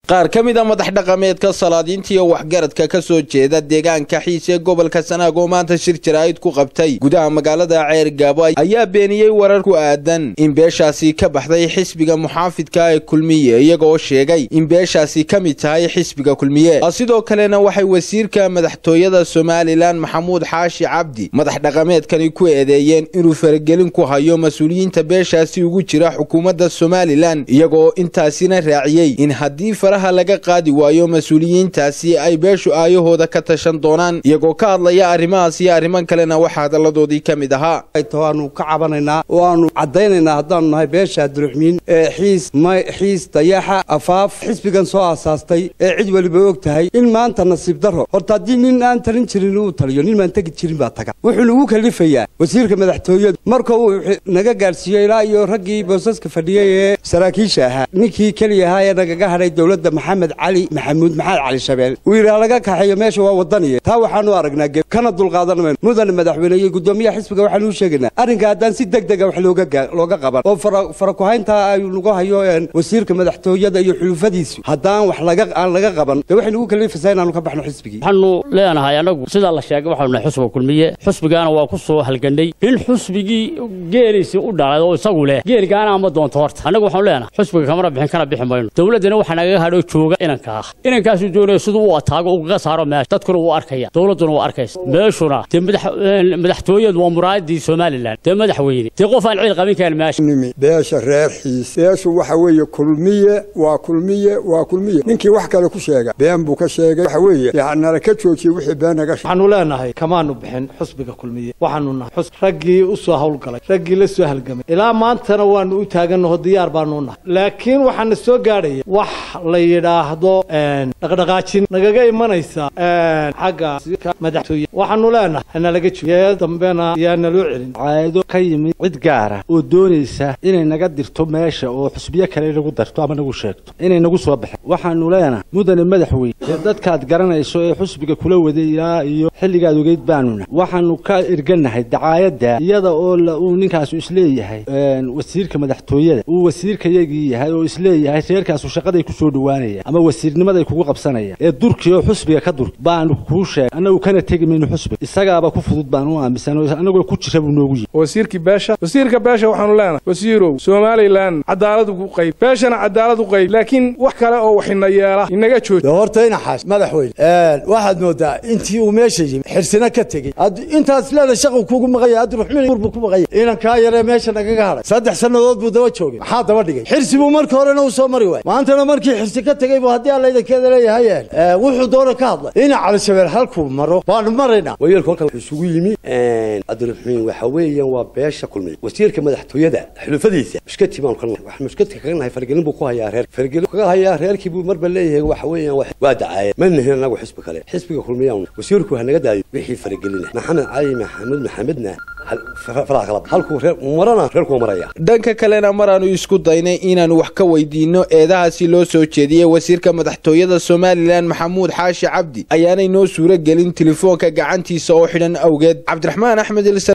qaar ka mid a madax dhaqameedka salaadiinta iyo waxgaradka ka soo jeeda deegaanka xiis ee gobolka sanaag oo maanta shir jaraa'id ku qabtay gudaha magaalada ceer gaabo ayaa beeniyey warar ku aadan in beeshaasi ka baxday xisbiga muxaafidka ee kulmiye iyagoo sheegay in beeshaasi ka mid tahay xisbiga kulmiye sidoo kalena waxay wasiirka madaxtooyada somalilan maxamuud xaashi cabdi madax dhaqameedkani ku eedeeyeen inuu faragelin ku hayo mas-uuliyiinta beeshaasi ugu jira xukuumadda somalilan iyagoo intaasina raaciyey in haddii faraha laga qaadi waayo mas-uuliyiintaasi ay beeshu aayahooda ka tashan doonaan iyagoo ka hadlaya arrimahaas iyo arriman kalena waxaa hadalladoodii ka mid ahaa waanu ka cabanaynaa oo aanu caddaynaynaa haddaanu nahay beesha abdiraxmiin ee xiis may xiis dayaxa afaaf xisbigan soo aasaastay ee cid weliba og tahay in maanta nasiib darro horta haddii nin aan talin jirin uu taliyo nin maan tegi jirin baa taga wuxuu nagu kalifayaa wasiirka madaxtooyadu marka uu naga gaadhsiiyo ilaa iyo raggii boosaska fadhiyey ee saraakiisha ahaa ninkii keliya ahaa ee nagaga hadhay dowladda maxamed cali maxamuud maxamed cali shabeel uu yidhaah laga kaxeeyo meesha waa wadaniye taa waxaanu aragnaa geb kana dulqaadan mayno mudane madaxweyne iyo guddoomiyaha xisbiga waxaanu u sheegaynaa arrinka haddaan si deg dega wax looga qaban oo farakuhayntaa ay nagu hayo wasiirka madaxtooyada iyo xulufadiisu haddaan wax aan laga qaban dee waxay nagu kalifaysaa inaanu ka baxno xisbigii waxaanu leenahay annagu sidaa la sheegay waxaanu nahay xusbiga kulmiye xusbigaana waa ku soo halgannay in xusbigii geeliisii u dhalay oo isagu leh geelgaana ama doonto horta annagu waxaanu leenahay xusbiga kamana bixin kana bixi mayno dowladdana waxaa nagaga hadhoo jooga inanka ah inankaasuu doonaya siduu u ataago ugaga saaro meesha dadkuna wuu arkaya dowladduna waa arkaysa meeshuna dee madaxtooyadu waa muraadadii somalilan dee madaxweyne dee qof aan ciil qabin karin meesha beesha reer xiis beeshu waxa weeye kulmiye waa kulmiye waa kulmiye ninkii wax kale ku sheega been buu ka sheegay waxa weeye nala ka joojiyey wixii been naga waxaanu leenahay kamaanu bixin xusbiga kulmiye waxaanu nahay xus raggii u soo hawlgalay raggii la soo halgamay ilaa maantana waanu u taagannaho diyaar baanu nahay laakiin waxaana soo gaadhaya wax la yidhaahdo dhaqdhaqaajin nagaga imanaysa xagga madaxtooye waxaanu leenahay hanalaga jooye dambena yaa naloo celin caado ka yimid cid gaara oo doonaysa inay naga dirto meesha oo xusbiyo kale nagu darto ama nagu sheegto inay nagu soo baxeen waxaanu leenahay mudane madaxweyne ee dadkaad garanayso ee xusbiga kula waday ilaa iyo xilligaad ogeyd baanuna waxaanu ka erganahay dacaayadda iyada oo uu ninkaasu isleeyahay wasiirka madaxtooyada uu wasiirkayagii yahay oo isleeyahay reerkaasu shaqaday ku soo dhowaanaya ama wasiirnimaday kugu qabsanaya ee durkii oo xusbiga ka dur baanu kuu sheegay annagu kana tegi mayno xusbiga isagaaba ku fudud baan u aaminsan annagoo ku jira buu noogu yihi wasiirkii beesha wasiirka beesha waxaanu leenahay wasiirow somalilan cadaalad u qayb beeshana cadaalad u qayb laakiin wax kale oo waxina yeela inaga jooji horta inaxaas madaxweyne waxaad moodaa intii uu meesha yimi xirsina ka tegey intaas leeda shaqu kugu maqanya abdiraxmiin buu ku maqanya inankaa yaree meesha nagaga hadhay saddex sannadood buu daba joogay maxaa daba dhigay xirsi buu marka horena u soo mari waayey maantana markii xirsi ka tegey buu haddii alla idankeeda leeyahay wuxuu doona ka hadlay ina calishabeel halkuu maro baanu maraynaa wayeelku halkan wuxuu isugu yimi cabdiraxmiin waxa weeyaan waa beesha kulmiye wasiirka madaxtooyada xulufadiisa mushkati baanu ka nahay wax mushkadka kaga nahay fargelin buu ku hayaa reer fargelin kaga hayaa reerkii buu marba leeyahay waxa weeyaan waa dacaayad ma nihin anagu xisbi kale xisbiga kulmiyaan wasiirku ha naga daayo wixii faragelina maxamed cali maxamuud maxamedna dhanka kalena maraanu isku daynay inaanu wax ka weydiinno eedahaasi loo soo jeediyey wasiirka madaxtooyada somalilan maxamuud xaashi cabdi ayaanay noo suuro gelin telefoonka gacantiisa oo xidhan awgeed cabdiraxmaan axmed